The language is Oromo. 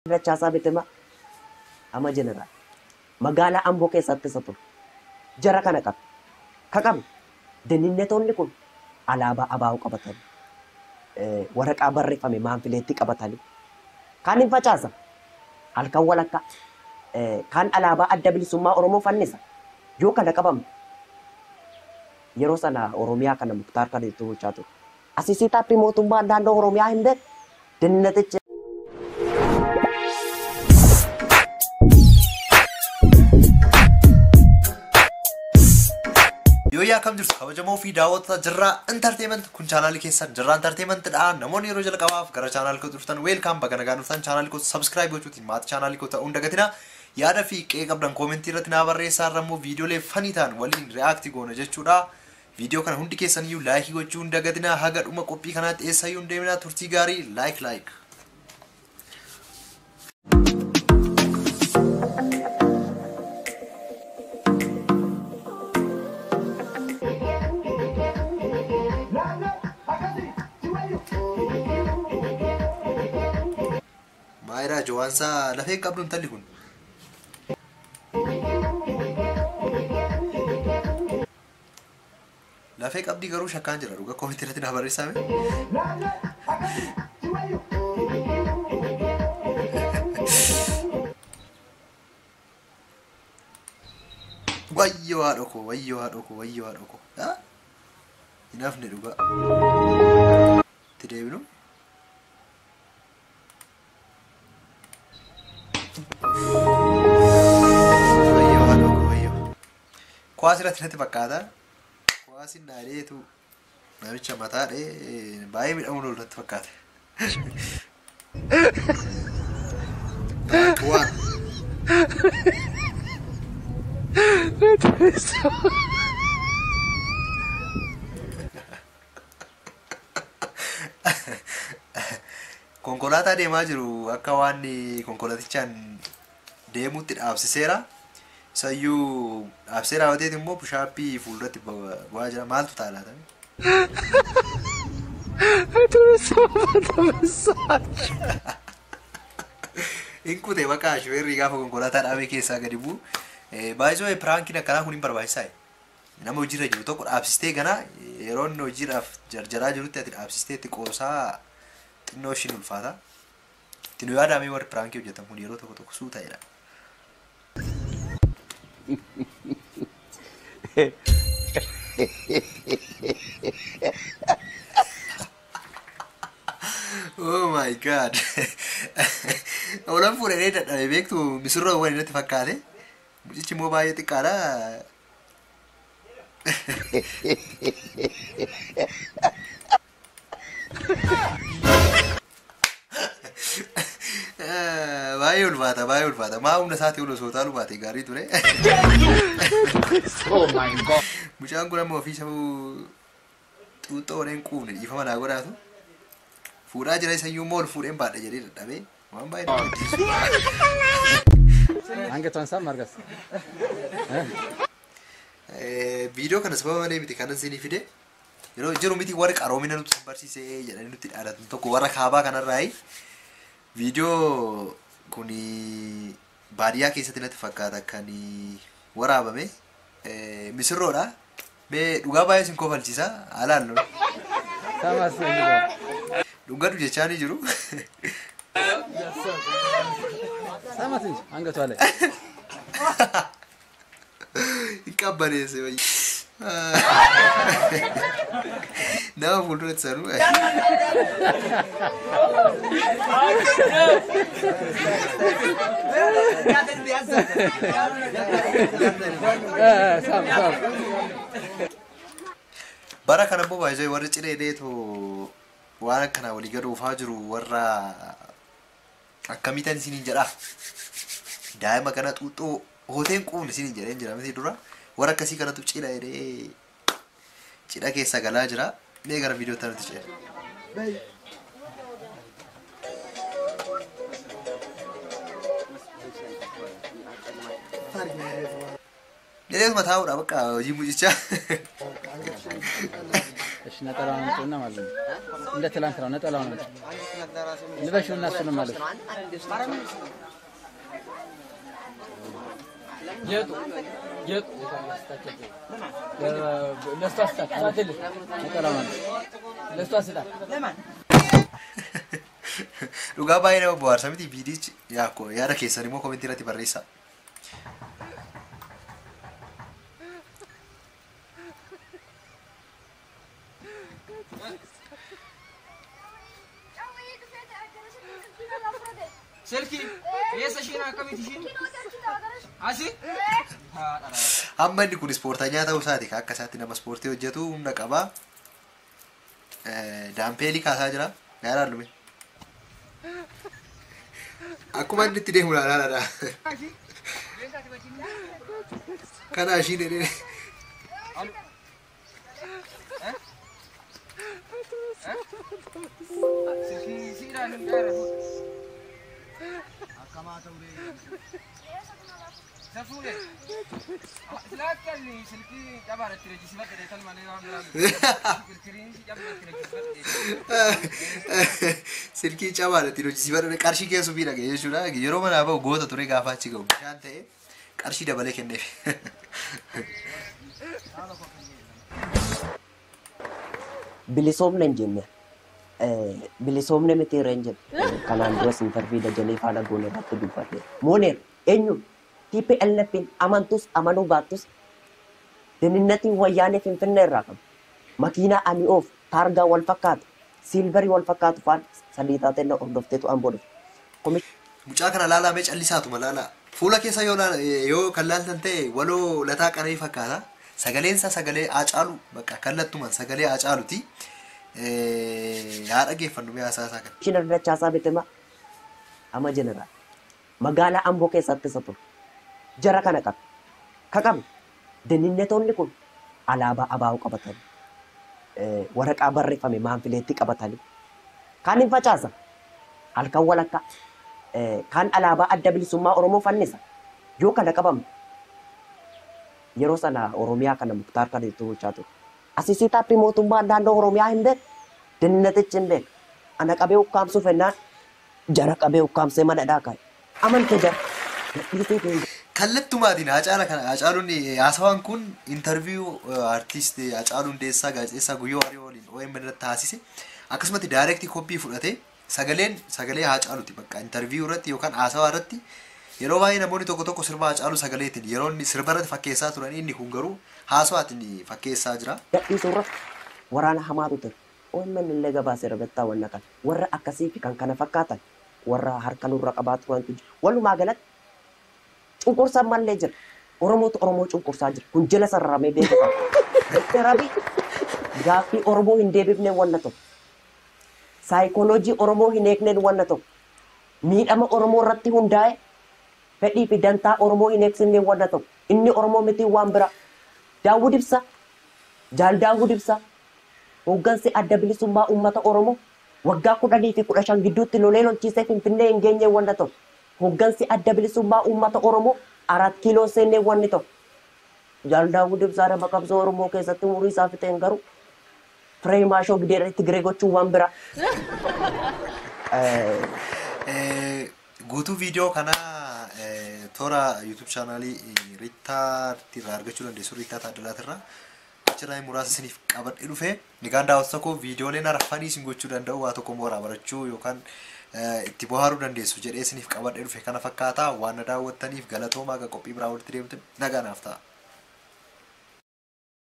Dachaasaa Bitamaa ama jeneraal magaalaa Amboo keessatti isa ture. Jara kana qabe. Ka qabe dininnetoonni kun alaabaa abaa'uu qabatanii waraqaa barreeffame maanfileetti qabatanii kaan hin facaasa halkan walakkaa kaan alaabaa adda bilisummaa Oromoo fannisa yoo kana qabamu yeroo sana Oromiyaa kana Muktaar kan itti bulchaa ture. Asisii taappii mootummaa naannoo Oromiyaa hin beeku. Dinnetichi Yooyyaa akkam jirtu kabajamoo fi daawwattoota jirraa intarteement kun chaanaalii keessan jirraa intarteementidha. Namoonni yeroo jalqabaaf gara chaanaalii koo dhuftan weelkaam baga nagaa dhuftan chaanaalii koo sabskiraayib gochuutiin maatii chaanaalii koo ta'uu hin dagatina. Yaada fi qe'ee qabdan koomentii irratti naa barreessaa irra immoo viidiyoolee fanii ta'an waliin reaakti goona jechuudha. Viidiyoo kana hundi keessan iyyuu laayikii gochuu hin dagatina. Haga dhuma qophii kanaatti eessayyuu hin deemina. Turtii gaarii laayik laayik. Maayiraa Jowaansaa lafee qabdu intalli kun. Lafee qabdii garuu shakkaan jira dhuga koomentii irratti naa barreessame. Wayyoo haadha koo wayyoo haadha koo wayyoo haadha koo. Hin hafne dhuga. Itti deebinu. Wayyoo haadha koo wayyoo. Kuwaas irratti natti fakkaata. Kuwaas hin dhaadheetu namicha mataadhe baay'ee miidhamuun ol natti fakkaata. Waan. Konkolaataa deemaa jiru akka waan konkolaatichaan deemutti dhaabsiseera. Isayyuu dhaabsee raawwateet immoo bushaappii fuulduratti bu'aa jira. Maaltu ta'a laata? Hin kute bakka shufeerri gaafa konkolaataa dhaabee keessaa gadi bu'u. Baay'isoo piraankiin akkanaa kun hin barbaachisaa. Nama hojiirra jiru tokko dhaabsistee gana yeroo inni hojiidhaaf jarjaraa jirutti ati dhaabsistee itti qoosaa xinnoo ishiin ulfaata. Itti nu yaadamee warri piraankii hojjetan kun yeroo tokko tokko suu ta'edha. Oh my god. Olan fuudhanii dadhabee beektu misirroo waliin natti fakkaate. Mucichi immoo baay'ee xiqqaadha. Baay'ee ulfaata baay'ee ulfaata. Maa humna isaatii ol osoo taalu baate gaarii ture. Mucaan kun amma ofii sabuu xuuxxoo warreen quufne dhiifama naa godhaatu. Fuudhaa jira isayyuu immoo ol fuudheen baadha jedhee dadhabee waan baay'ee nama gaddisiisu. አንገቷን ሳም አርጋት Viidiyoo kana sababa malee miti kanan isinii fide yeroo jiru miti warri qaroomina nutti barsiisee jedhanii nutti dhaadhatan tokko warra kaabaa kanarraayi viidiyoo kun baadiyyaa keessatti natti fakkaata kan waraabame misirroodha. Mee dhugaa baay'ee isin kofalchiisa alaallu ሳማስ dhungadu jechaanii jiru. ሳማት እንጂ አንገቷ ላይ Hin qabbaneesse wayyi. Nama fuulduratti sanuu. ሳም ሳም Bara kana immoo baay'ee warri ciree dheetoo waan akkanaa walii gad oofaa jiru warra akkamitan isiniin jedha. Daa'ima kana xuuxxoo hooteen quufne isiniin jedheen jira miti dura. Warra akkasii kanatu cidha jedhee cidha keessa galaa jira. Mee gara viidiyoo tanatti ce'e. Jedheetuma taa'uudha bakka hojii mucichaa. እሺ ነጠላውን አምጡና ማለት ነው እንደ ትላንት ነው ነጠላውን አምጡ ልበሽው እና እሱንም ማለት ጌጡ ጌጡ ለእሷ ስጣት ስጣትልህ ነጠላ ማለት ለእሷ ስጣት Dhugaa baay'ee nama bohaarsa miti viidichi yaakko yaada keessan immoo komentii irratti barreessaa. Silki, eessa ishiin akkamitti ishiin? Asi? Amma inni kun ispoortanyaa ta'uu isaati kan akka isaatti nama ispoortii hojjetu humna qaba. Daampeelii kaasaa jira. Yaadaan lume. Akkuma inni itti deemu laalaadha. Kana ishiin jedhee. Silki siidhaan hin gaara. Isa fuudhe. Silaakkalli silkii cabaadha itti reejjisiifadhe dheetan malee waan biraan. Kirkiriin si cabaadha itti reejjisiifadhe. Silkii cabaadha ittiin hojjisiifadha qarshii keessu fi dhaga'e jechuudha. Yeroo manaa bahu goota ture gaafa achi gahu bishaan ta'e qarshii dabalee kenneef. bilisoomne hin jenne bilisoomne miti irra hin jenne kanaan duras intarvii dajanee faana goone irratti dubbadhe mooneer eenyu TPLFin amantus amanuu baattus deninnatiin wayyaanee finfinnee irraa qabu makiinaa ani oof taargaa wal fakkaatu siilvarii wal fakkaatu faan sadii taatee na hordofteetu an bodhe Mucaa kana laalaa callisaatuma laalaa. Fuula keessa yoo laala- yoo kan laaltan ta'e waloo lataa qananii fakkaata. Sagaleen isaa sagalee Haacaaluu bakka kallattumaan sagalee Haacaaluuti. Haa dhaggeeffannu mi'a haasaa isaa kana. Isheen dachaasaa bitema ama jeneraal magaalaa Amboo keessatti isa ture. Jara kana qabe. Ka qabe deninnetoonni kun alaabaa abaa'uu qabatanii eh, waraqaa barreeffame maanfileetti qabatanii kaan hin facaasa halkan walakkaa eh, kaan alaabaa adda bilisummaa Oromoo fannisa yoo kana qabamu yeroo sana Oromiyaa kana muktaar kana itti bulchaa ture. Asisii taappii mootummaa naannoo Oromiyaa hin beeku. Deninnetichi hin beeku. Ana qabee ukkaamsuuf ennaan jara qabee ukkaamsee mana dhaaqaa. Amante jara. Dhiisee deemu. Kallattumaatiin Haacaala kana Haacaaluun haasawaan kun intarviyuu artiist Haacaaluu Hundeessaa gaazexeessaa Guyyoo Hariyoo waliin OMN irratti taasise akkasumatti daayirektii koppii fudhatee sagaleen sagalee Haacaaluuti bakka intarviyuu irratti yookaan haasawaa irratti yeroo baay'ee namoonni tokko tokko sirba Haacaaluu sagaleetiin yeroo inni sirba irratti fakkeessaa turan inni kun garuu haasawaatiin fakkeessaa jira. Gadhiisuu irratti waraana hamaatu ture. OMN illee gabaasee ragattaa wanna kana. Warra akkasii fi kan kana fakkaatan warra harka nurra qabaa turantu jira. Walumaa galatti cunqursaan mallee jira. Oromootu Oromoo cunqursaa jira. Kun jala sarramee beekama. Dokter Abiy gaaffii Oromoo hin deebifneen wanna tokko. Saayikooloojii Oromoo hin eegneen wanna tokko. Miidhama Oromoo irratti hundaa'e fedhii fi dantaa Oromoo hin eegsifneen wanna tokko. Inni Oromoo miti waan bira. Daawud Ibsaa Jaal Daawud Ibsaa hooggansi adda bilisummaa uummata Oromoo waggaa kudhanii fi kudha shan gidduutti lolee lolchiisee Finfinnee hin geenye wanna tokko. Hooggansi adda bilisummaa uummata Oromoo arat kiiloo seennee wanni tokko. Jaal Daawud Ibsaa nama qabsoo Oromoo keessatti umurii isaa fixeen garuu firee maashoo gideera Tigiree gochuun waan bira. Eh, guutuu viidiyoo kana eh, toora yuutuub chaanaalii riittaatti irraa argachuu dandeessu riittaa taaddalaatirraa achirraa muraasa isiniif qabadhe dhufe nigaan daawwatu tokko viidiyooleen arfanii isin gochuu danda'u waa tokko mooraa barachuu yookaan eh, itti bohaaruu dandeessu jedhee isiniif qabadhe dhufe kana fakkaata waan na daawwattaniif galatoomaa akka qophii biraa walitti deemtan nagaa naaf ta'a.